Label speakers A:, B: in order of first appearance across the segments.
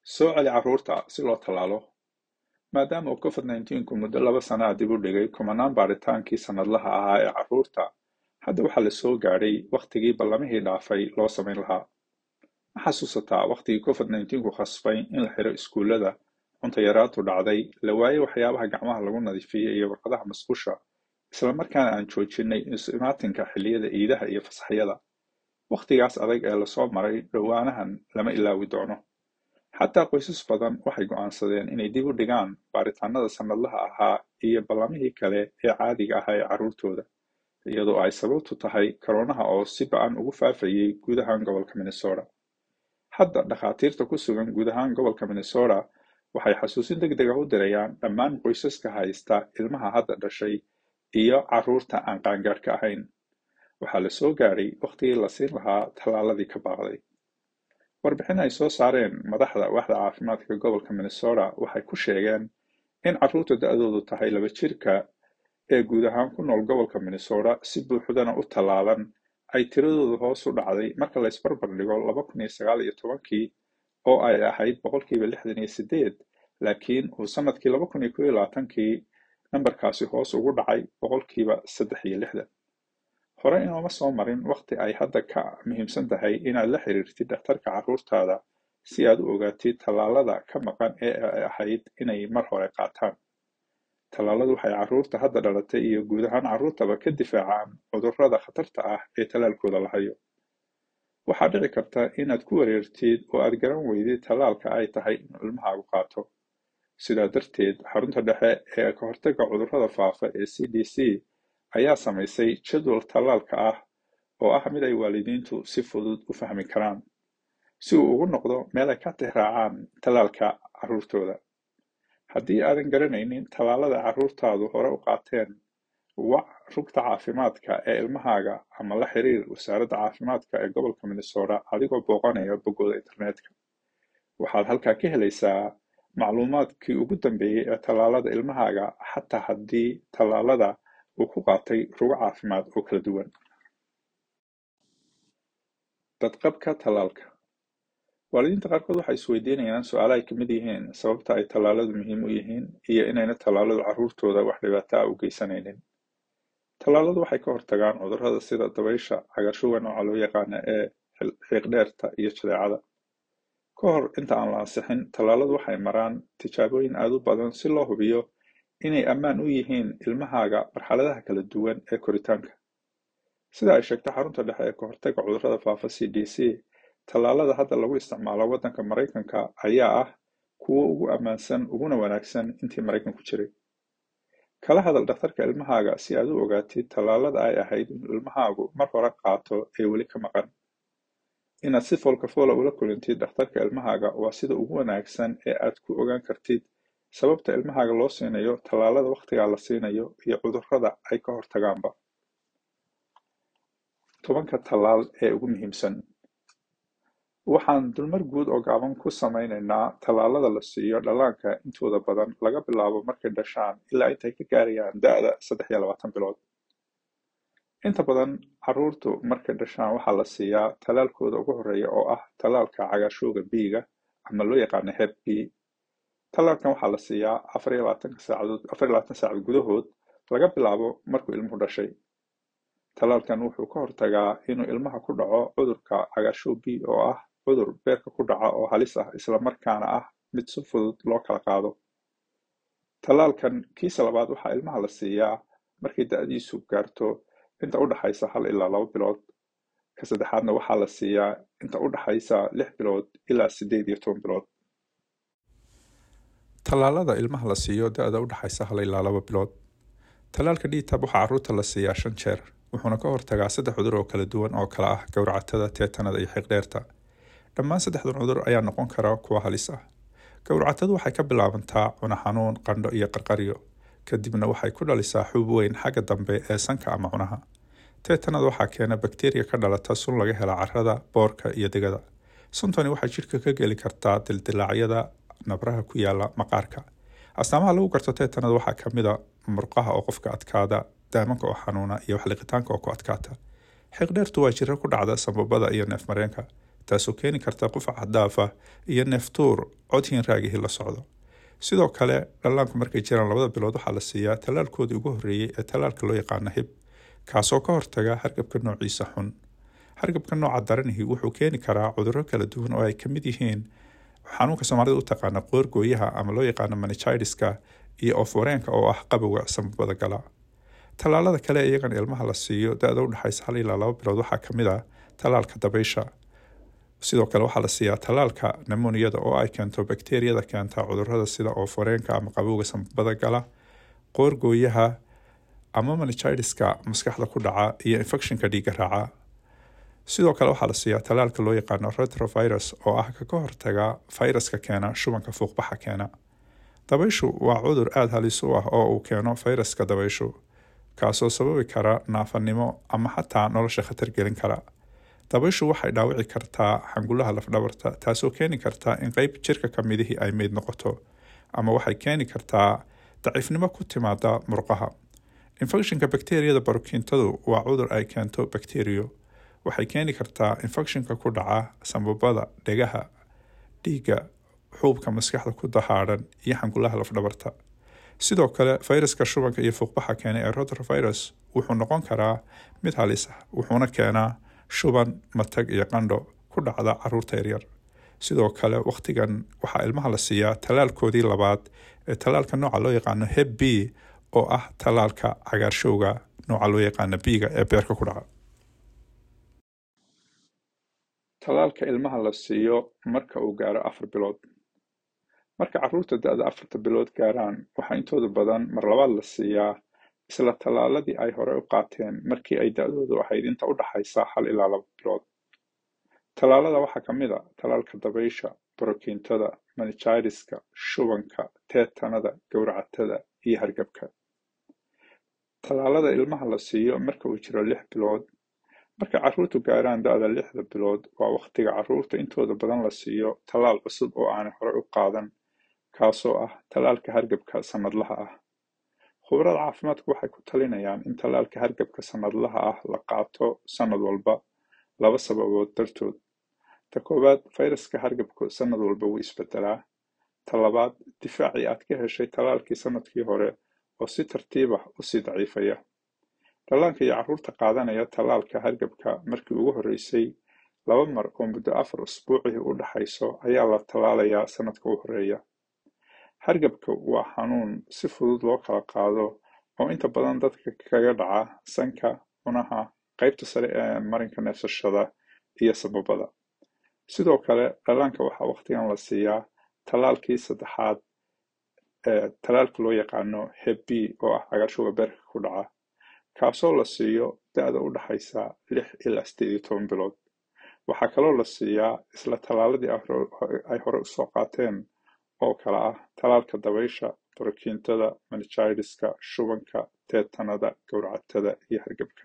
A: soo celi carruurta si loo tallaalo maadaama uu covid nneteen-ku muddo laba sana a dib u dhigay kumanaan baaritaankii sannadlaha ahaa ee carruurta hadda waxaa la soo gaadhay wakhtigii ballamihii dhaafay loo samayn lahaa ma xasuusataa wakhtigii covid nneteen-ku khasbay in la xiro iskuullada cuntayaraantu dhacday la waayey waxyaabaha gacmaha lagu nadiifiyey iyo warqadaha masqusha islamarkaana aan joojinay isu-imaatinka xilliyada iidaha iyo fasaxyada wakhtigaas adag ee lasoo maray dhowaanahan lama ilaawi doono xataa qoysas badan waxay go'aansadeen inay dib u dhigaan baaritaanada sannadlaha ahaa iyo ballamihii kale ee caadiga ahaa ee carruurtooda iyadoo ay sababtu tahay koroonaha oo si ba-an ugu faafayey guud ahaan gobolka minnesota hadda dhakhaatiirta ku sugan guud ahaan gobolka minnesota waxay xasuusin deg deg ah u dirayaan dhammaan qoysaska haysta ilmaha hadda dhashay iyo carruurta aan qaangaadhka ahayn waxaa la soo gaadhay wakhtigii la siin lahaa tallaaladii ka baaqday warbixin ay soo saareen madaxda waaxda caafimaadka gobolka minnesota waxay ku sheegeen in carruurta da-doodu tahay laba jirka ee guud ahaan ku nool gobolka minnesota si buuxdana u tallaalan ay tiradoodu hoos u dhacday marka la isbarbar dhigo laba kun iyo sagaal iyo tobankii oo ay ahayd boqolkiiba lixdan iyo sideed laakiin uu sanadkii laba kun iyo kow iyo labaatankii nambarkaasi hoos ugu dhacay boqolkiiba saddex iyo lixdan hore inooma soo marin wakhti ay hadda ka muhiimsan tahay inaad la xiriirtid dhakhtarka carruurtaada si aad u ogaatid tallaalada ka maqan ee ay ahayd inay mar hore qaataan tallaaladu waxay carruurta hadda dhalatay iyo guud ahaan carruurtaba ka difaacaan cudurrada khatarta ah ee tallaalkooda la hayo waxaa dhici karta inaad ku wareertid oo aad garan weydid tallaalka ay tahay inuu ilmahaagu qaato sidaa darteed xarunta dhexe ee ka hortagga cudurrada faafa ee c d c ayaa samaysay jadwal tallaalka ah oo ah mid ay waalidiintu si fudud u fahmi karaan si uu ugu noqdo meel ay ka tixraacaan tallaalka carruurtooda haddii aadan garanaynin tallaalada carruurtaadu hore u qaateen wac rugta caafimaadka ee ilmahaaga ama la xiriir wasaaradda caafimaadka ee gobolka minnesota adigoo booqanaya boggooda internetka waxaad halkaa ka helaysaa macluumaadkii ugu dambeeyey ee tallaalada ilmahaaga xataa haddii tallaalada uu ku qaatay rugo caafimaad oo kala duwan dadqabka tallaalka waalidiinta qaarkood waxay isweydiinayaan su-aalo ay kamid yihiin sababta ay tallaaladu muhiim u yihiin iyo inayna tallaaladu carruurtooda wax dhibaato ah u geysanaynin tallaaladu waxay ka hortagaan cudurrada sida dabaysha cagarshuga nooca loo yaqaana ee xiiqdheerta iyo jadeecada ka hor inta aan la ansixin tallaaladu waxay maraan tijaabooyin aad u badan si loo hubiyo inay ammaan u yihiin ilmahaaga marxaladaha kala duwan ee koritaanka sida ay sheegtay xarunta dhexe ee ka hortagga cudurrada faafa c d c tallaalada hadda lagu isticmaalo waddanka maraykanka ayaa ah kuwo ugu ammaansan uguna wanaagsan intii maraykanku jiray kala hadal dhakhtarka ilmahaaga si aad u ogaatid tallaalada ay ahayd inuu ilmahaagu mar hore qaato ee weli ka maqan inaad si foolkafoola ula kulintid dhakhtarka ilmahaaga waa sida ugu wanaagsan ee aad ku ogaan kartid sababta ilmahaaga loo siinayo tallaalada wakhtigaa la siinayo iyo cudurrada ay ka hortagaanba tobanka tallaal ee ugu muhiimsan waxaan dulmar guud oo gaaban ku samaynaynaa tallaalada la siiyo dhallaanka intooda badan laga bilaabo markay dhashaan ilaa intay ka gaarayaan da-da saddex iyo labaatan bilood inta badan carruurtu markay dhashaan waxaa la siiyaa tallaalkooda ugu horreeya oo ah tallaalka cagaarshowga biiga ama loo yaqaano heb b tallaalkan waxaa la siiyaa afar iyo labaatanka saacadood afar iyo labaatan saacad gudahood laga bilaabo markuu ilmuhu dhashay tallaalkan wuxuu ka hortagaa inuu ilmaha ku dhaco cudurka cagaarshow b oo ah cudur beerka ku dhaca oo halis ah islamarkaana ah mid si fudud loo kala qaado tallaalkan kiisa labaad waxaa ilmaha la siiyaa markay da-diisu gaarto inta u dhaxaysa hal ilaa laba bilood ka saddexaadna waxaa la siiyaa inta u dhaxaysa lix bilood ilaa siddeed iyo toban bilood tallaalada ilmaha la siiyo da-da u dhaxaysa hal ilaa laba bilood tallaalka dhiitab waxaa carruurta la siiyaa shan jeer wuxuuna ka hortagaa saddex cudur oo kala duwan oo kala ah gowracatada teetanada iyo xiiqdheerta dhammaan saddexdan cudur ayaa noqon kara kuwa halis ah gowracatadu waxay ka bilaabantaa cuna xanuun qandho iyo qarqaryo kadibna waxay ku dhalisaa xuub weyn xagga dambe ee sanka ama cunaha teetanada waxaa keena bakteriya ka dhalata sun laga hela carrada boorka iyo degada suntani waxay jidhka ka geli kartaa dildilaacyada nabraha ku yaala maqaarka astaamaha lagu garto teetanada waxaa ka mid a murqaha oo qofka adkaada daamanka oo xanuuna iyo waxliqitaanka oo ku adkaata xiiqdheertu waa jiro ku dhacda sambabada iyo neefmareenka taasoo keeni karta qufac xadaafa iyo neeftuur codhiin raagihii la socdo sidoo kale dhallaanku markay jiraan labada bilood waxaa la siiyaa tallaalkoodii ugu horreeyey ee tallaalka loo yaqaano hib kaasoo ka hortaga hargabka noociisa xun hargabka nooca daranihii wuxuu keeni karaa cudurro kala duwan oo ay ka mid yihiin xanuunka soomaalida u taqaana qoorgooyaha ama loo yaqaano manichidiska iyo oforeenka oo ah qabowga sambabada gala tallaalada kale iyagan ilmaha la siiyo da-da u dhexaysa hal ilaa laba bilood waxaa ka mid ah tallaalka dabaysha sidoo kale waxaa la siiyaa tallaalka nemoniyada oo ay keento bakteriyada keenta cudurada sida ooforeenka ama qabowga sambabada gala qoorgooyaha ama manichidiska maskaxda ku dhaca iyo infectionka dhiiga raaca sidoo kale waxaa la siiyaa tallaalka loo yaqaano retrovirus oo ah ka hortaga fayraska keena shubanka fuuqbaxa keena dabayshu waa cudur aada halis u ah oo uu keeno fayraska dabayshu kaasoo sababi kara naafanimo ama xataa nolosha khatar gelin kara dabayshu waxay dhaawici kartaa xangulaha lafdhabarta taasoo keeni karta in qeyb jirka ka midihii ay meyd noqoto ama waxay keeni kartaa daciifnimo ku timaada murqaha infectionka bakteriyada barokiintadu waa cudur ay keento bakteriyo waxay keeni kartaa infectionka ku dhaca sambabada dhegaha dhiigga xuubka maskaxda ku dahaadhan iyo xangulaha lafdhabarta sidoo kale fayraska shubanka iyo fuuqbaxa keena ee rotrovirus wuxuu noqon karaa mid halis ah wuxuuna keenaa shuban matag iyo qandho ku dhacda caruurta yaryar sidoo kale wakhtigan waxaa ilmaha la siiyaa tallaalkoodii labaad ee tallaalka nooca loo yaqaano heb b oo ah tallaalka cagaarshowga nooca loo yaqaano biiga ee beerka ku dhaca tallaalka ilmaha la siiyo marka uu gaaro afar bilood marka caruurta da-da afarta bilood gaaraan waxaa intooda badan mar labaad la siiyaa isla tallaaladii ay hore u qaateen markii ay da-doodu ahayd inta u dhaxaysa hal ilaa laba bilood tallaalada waxaa ka mid a tallaalka dabaysha borokiintada manichidiska shubanka teetanada gowracatada iyo hargabka tallaalada ilmaha la siiyo marka uu jiro lix bilood marka caruurtu gaaraan da-da lixda bilood waa wakhtiga caruurta intooda badan la siiyo tallaal cusub oo aanay hore u qaadan kaasoo ah tallaalka hargabka sannadlaha ah khubarada caafimaadku waxay ku talinayaan in tallaalka hargabka sannadlaha ah la qaato sannad walba laba sababood dartood ta koowaad fayraska hargabku sannad walba wuu isbedelaa ta labaad difaacii aad ka heshay tallaalkii sannadkii hore oo si tartiib ah usii daciifaya dhallaanka iyo caruurta qaadanaya tallaalka hargabka markii ugu horreysay laba mar oo muddo afar usbuucii u dhaxayso ayaa la tallaalayaa sannadka u horreeya hargabka waa xanuun si fudud loo kala qaado oo inta badan dadka kaga dhaca sanka cunaha qaybta sare ee marinka neefsashada iyo sababada sidoo kale dhallaanka waxaa wakhtigan la siiyaa tallaalkii saddexaad ee tallaalka loo yaqaano heb b oo ah cagaarshowga beerka ku dhaca kaasoo la siiyo da-da u dhaxaysa lix ilaa sideed iyo toban bilood waxaa kaloo la siiyaa isla tallaaladii ay hore usoo qaateen oo kale ah tallaalka dabaysha borokiintada manichidiska shubanka teetanada gowracatada iyo hargabka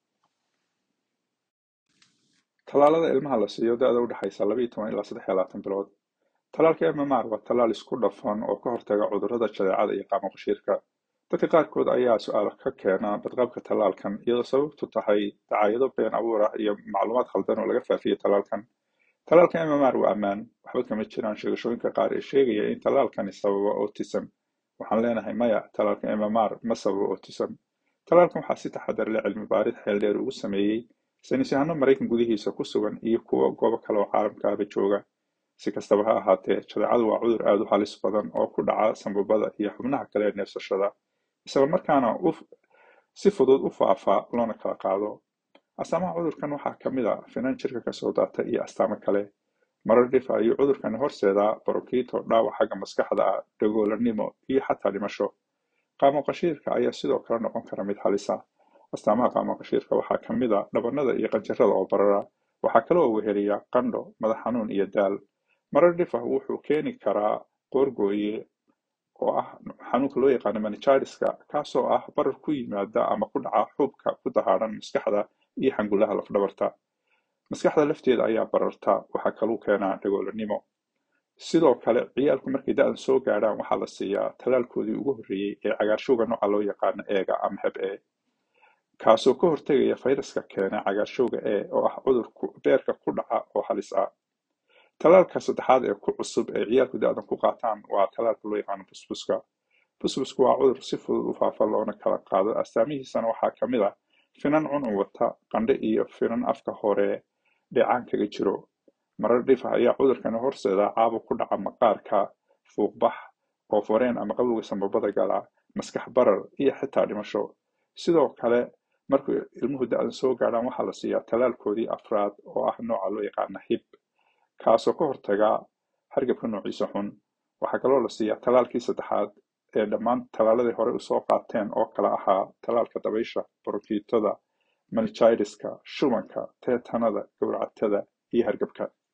A: tallaalada ilmaha la siiyo da-da u dhexaysa labaiyo toban ilaa saddex iyo labaatan bilood tallaalka mmr waa tallaal isku dhafan oo ka hortaga cudurrada jadeecada iyo qaamaqashiirka dadka qaarkood ayaa su-aalo ka keena badqabka tallaalkan iyadoo sababtu tahay dacaayado been abuur ah iyo macluumaad khaldan oo laga faafiyey tallaalkan tallaalka mmr waa ammaan waxba kama jiraan sheegashooyinka qaar ee sheegaya in tallaalkani sababo autism waxaan leenahay maya tallaalka mmr ma sababo autism tallaalkan waxaa si taxadar leh cilmi baarid xeeldheer ugu sameeyey saynisyahano maraykan gudihiisa ku sugan iyo kuwa goobo kale oo caalamkaaba jooga si kastaba ha ahaatee jadeecadu waa cudur aada u halis badan oo ku dhaca sambabada iyo xubnaha kale ee neefsashada isla markaana si fudud u faafa loona kala qaado astaamaha cudurkan waxaa ka mid a finan jirka kasoo daata iyo astaamo kale marar dhif ayuu cudurkani horseedaa barokiito dhaawac xagga maskaxda ah dhagoolanimo iyo xataa dhimasho qaamaqashiirka ayaa sidoo kale noqon kara mid halisa astaamaha qaamaqashiirka waxaa ka mid a dhabanada iyo qanjarada oo barara waxaa kaloo weheliya qandho madax xanuun iyo daal marar dhif ah wuxuu keeni karaa qoorgooye oo ah xanuunka loo yaqaano manichidiska kaasoo ah barar ku yimaada ama ku dhaca xuubka ku dahaadhan maskaxda iyo xangulaha lafdhabarta maskaxda lafteeda ayaa bararta waxaa kaluu keenaa dhagoolanimo sidoo kale ciyaalku markay da-dan soo gaadhaan waxaa la siiyaa tallaalkoodii ugu horreeyey ee cagaarshowga nooca loo yaqaano eega ama heb e kaasoo ka hortegaya fayraska keena cagaarshowga e oo ah cudur beerka ku dhaca oo halis ah talaalka saddexaad ee ku cusub ee ciyaalku da-dan ku qaataan waa talaalka loo yaqaano busbuska busbusku waa cudur si fudud u faafa loona kala qaado astaamihiisana waxaa ka mid ah finan cuncun wata qandhe iyo finan afka hore dheecaan kaga jiro marar dhif ah ayaa cudurkani horseeda caabuq ku dhaca maqaarka fuuqbax oofareen ama qabowga sambabada gala maskax barar iyo xitaa dhimasho sidoo kale markuu ilmuhu da-dan soo gaadhaan waxaa la siiyaa talaalkoodii afraad oo ah nooca loo yaqaana hib kaasoo ka hortaga hargabka noociisa xun waxaa kaloo la siiyaa talaalkii saddexaad ee dhammaan talaaladii hore usoo qaateen oo kala ahaa talaalka dabaysha borokiitada manjiriska shubanka teetanada gowracatada iyo hargabka